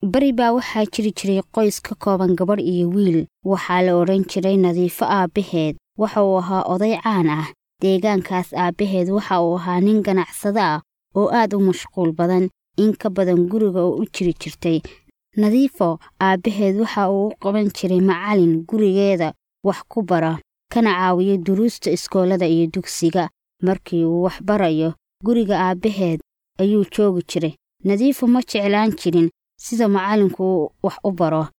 beri baa waxaa jiri jiray qoys ka kooban gabadh iyo wiil waxaa la odhan jiray nadiifo aabbaheed waxa uu ahaa oday caan ah deegaankaas aabbaheed waxa uu ahaa nin ganacsado ah oo aad u mashquul badan in ka badan guriga oo u jiri jirtay nadiifo aabbaheed waxa uu u qaban jiray macalin gurigeeda wax ku bara kana caawiyo duruusta iskoolada iyo dugsiga markii uu wax barayo guriga aabbaheed ayuu joogi jiray nadiifo ma jeclaan jirin sida macallinku wax u baro